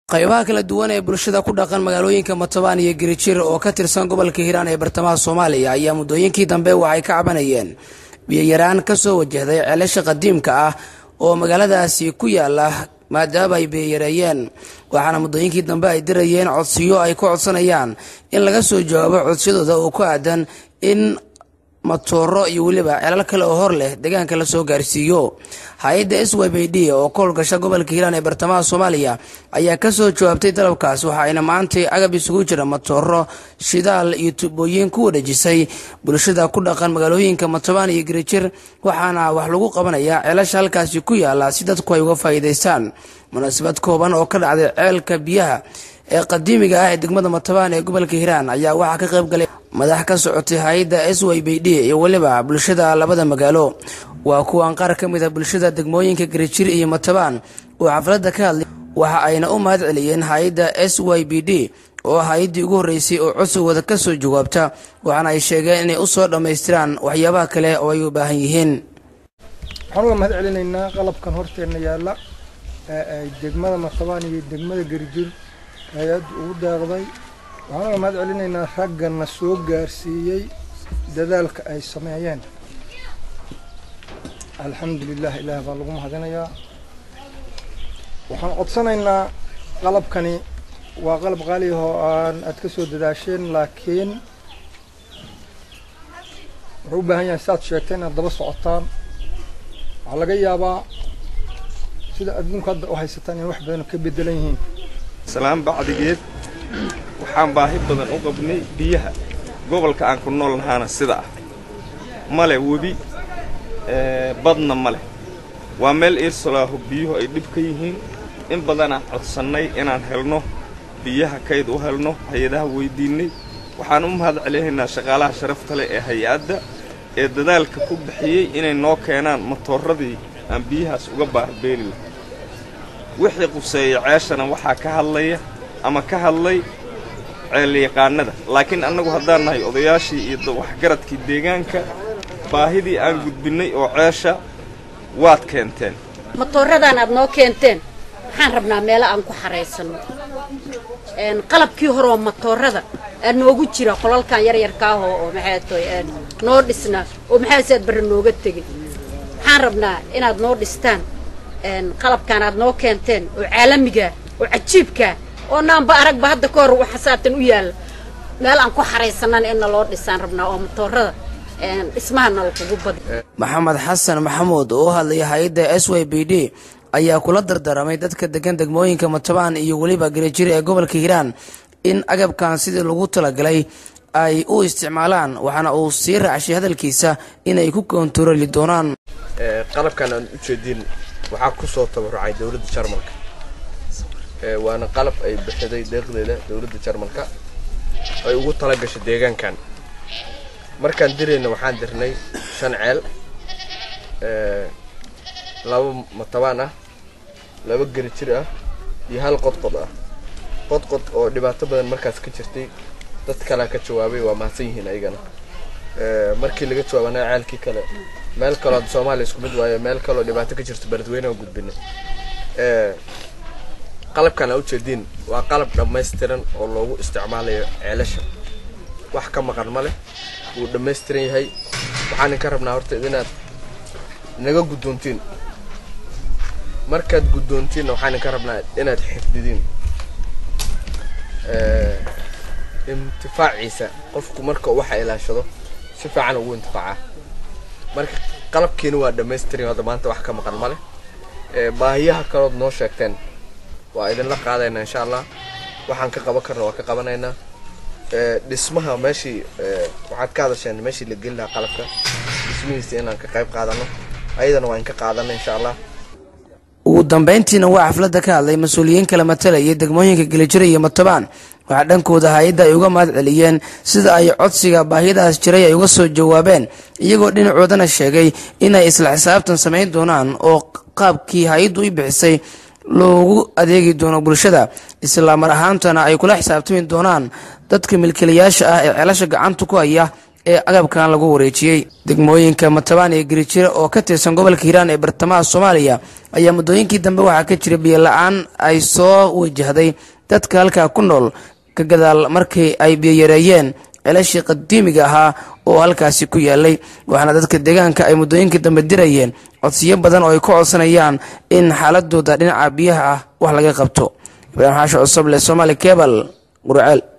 qaybaha kala duwan ee bulshada ku dhaqan magaalooyinka matobaan iyo girijir oo ka tirsan gobolka hiiraan ee bartamaha soomaaliya ayaa muddooyinkii dambe waxay ka cabanayeen biyoyaraan kasoo wajahday ceelasha qadiimka ah oo magaaladaasi ku yaala maadaama ay biyoyareeyeen waxaana muddooyinkii dambe ay dirayeen codsiyo ay ku codsanayaan in laga soo jawaabo codsiyadooda oo ku aadan in matooro iyo weliba ceelal kale oo hor leh deegaanka la soo gaarsiiyo hay-adda s y b d oo ka howlgasha gobolka hiiraan ee bartamaha soomaaliya ayaa kasoo jawaabtay dalabkaas waxa ayna maantay agab isugu jira matooro shidaal iyo tubooyin ku wareejisay bulshada ku dhaqan magaalooyinka matobaan iyo girijir waxaana wax lagu qabanayaa ceelasha halkaasi ku yaala si dadku ay uga faa'iidaystaan munaasabad kooban oo ka dhacday ceelka biyaha ee qadiimiga ah ee degmada matobaan ee gobolka hiiraan ayaa waxaa ka qayb galay madax ka socotay hay-adda s y b d iyo weliba bulshada labada magaalo waa kuwan qaar ka mid a bulshada degmooyinka garijir iyo matobaan oo xafladda ka hadlay waxa ayna u mahad celiyeen hay-adda s y b d oo hay-addii ugu horreysay oo codsigooda ka soo jawaabta waxaana ay sheegeen inay u soo dhammaystiraan waxyaabaha kale oo ay u baahan yihiin waxaan uga mahad celinaynaa qalabkan horteenna yaalla ee ay degmada matobaan iyo degmada garijir hay-addu ugu daaqday waxaan uga mahad celinaynaa raggana soo gaarsiiyey dadaalka ay sameeyeen alxamdulilah ilaah baa lagu mahadinayaa waxaan codsanaynaa qalabkani waa qalab qaali ah oo aan aad ka soo dadaasheen laakiin wuxuu u baahan yahay si aad sheegteen inaad daba socotaan waxaa laga yaabaa sida adduunku hadda u haysataan in wax badan ka bedelan yihiin salaan bacdigeed waxaan baahi badan u qabnay biyaha gobolka aan ku nool nahaana sida ah male webi badna male waa meel iirsalaaho biyuhu ay dhib ka yihiin in badanaan codsannay inaan helno biyaha kayd u helno hay-adaha weyddiinnay waxaan u mahad celinaynaa shaqaalaha sharafta leh ee hay-adda ee dadaalka ku bixiyey inay noo keenaan matooradii aan biyahaas uga baahbeeli lahay wixii quseeya ceeshana waxaa ka hadlaya ama ka hadlay ceelyaqaanada laakiin annagu haddaan nahay odayaashii iyo waxgaradkii deegaanka baahidii aan gudbinnay oo ceesha waad keenteen matooradaan aad noo keenteen waxaan rabnaa meelo aan ku xaraysanno qalabkii horeoo matoorada aa noogu jira qolalkan yaryarkaahoo oo maxay toy noo dhisnaa oo maxaasaad barre nooga tegin waxaan rabnaa inaad noo dhistaan qalabkaan aad noo keenteen oo caalamigaa oo cajiibkaa oo naanba aragba hadda ka hor waxasaatan u yaalla meel aan ku xaraysanana inna loo dhisaan rabnaa oo matoorada dhismahana lakugu badi maxamed xasan maxamuud oo u hadlaya hay-adda s y b d ayaa kula dardaramay dadka degan degmooyinka matobaan iyo weliba garijir ee gobolka hiiraan in agabkan sidii lagu talagalay ay u isticmaalaan waxaana uu sii raacshay hadalkiisa inay ku koontarooli doonaan qalabkan aan u jeedin waxaa ku soo tabarucay dowladda jarmalka waana qalab ay bixiday deeqdeeda dowladda jarmalka ay ugu tala gashay deegaankan markaan dirayna waxaan dirnay shan ceel laba matabaan ah laba gerijir ah iyo hal qodqod ah qodqod oo dhibaato badan markaas ka jirtay dad kalea ka jawaabay waa mahadsan yihiin ayagana markii laga jawaabana ceelkii kale meel kaloo hadda soomaaliya isku mid waayo meel kaloo dhibaato ka jirto beledweyne oo gudbinay qalabkan aa ujeediin waa qalab dhammaystiran oo loogu isticmaalayo ceelasha wax ka maqan ma leh wuu dhammaystiran yahay waxaan idinka rabnaa horta inaad naga guddoontiin markaad guddoontiinna waxaan idinka rabnaa inaad xifdidiin intifaaciisa qofku marka waxa ilaashado si fiican ugu intifaacaa marka qalabkiina waa dhammaystiran hadda maanta wax ka maqan ma leh baahiyaha kalood noo sheegteen waa idinla qaadaynaa insha allah waxaan ka qaban karna waa ka qabanaynaa dhismaha meeshii waxaad ka hadasheen meeshii la geli lahaa qalabka dhismihiisa inaan ka qayb qaadano ayadana waa in ka qaadana insha allah ugu dambeyntiina waa xafladda ka hadlay mas-uuliyiin kala matalayay degmooyinka gelijira iyo matobaan waxaa dhankooda hay-adda ay uga mahad celiyeen sida ay codsiga baahiyadaas jiray ay uga soo jawaabeen iyagoo dhinacoodana sheegay inay isla xisaabtan samayn doonaan oo qaabkii hay-addu i bixisay loogu adeegi doono bulshada isla mar ahaantana ay kula xisaabtami doonaan dadka milkiilayaasha ah ee ceelasha gacanta ku haya ee agabkan lagu wareejiyey degmooyinka matabaan iyo garijiro oo ka tirsan gobolka hiiraan ee bartamaha soomaaliya ayaa muddooyinkii dambe waxaa ka jira biyo la-aan ay soo wajahday dadka halkaa ku nool ka gadaal markii ay biyo yareeyeen celashii qadiimiga ahaa oo halkaasi ku yaalay waxaana dadka deegaanka ay muddooyinkii dambe dirayeen codsiyo badan oo ay ku codsanayaan in xaaladooda dhinaca biyaha ah wax laga qabto ibraahim xaasho cusuble somaali kebal gurceel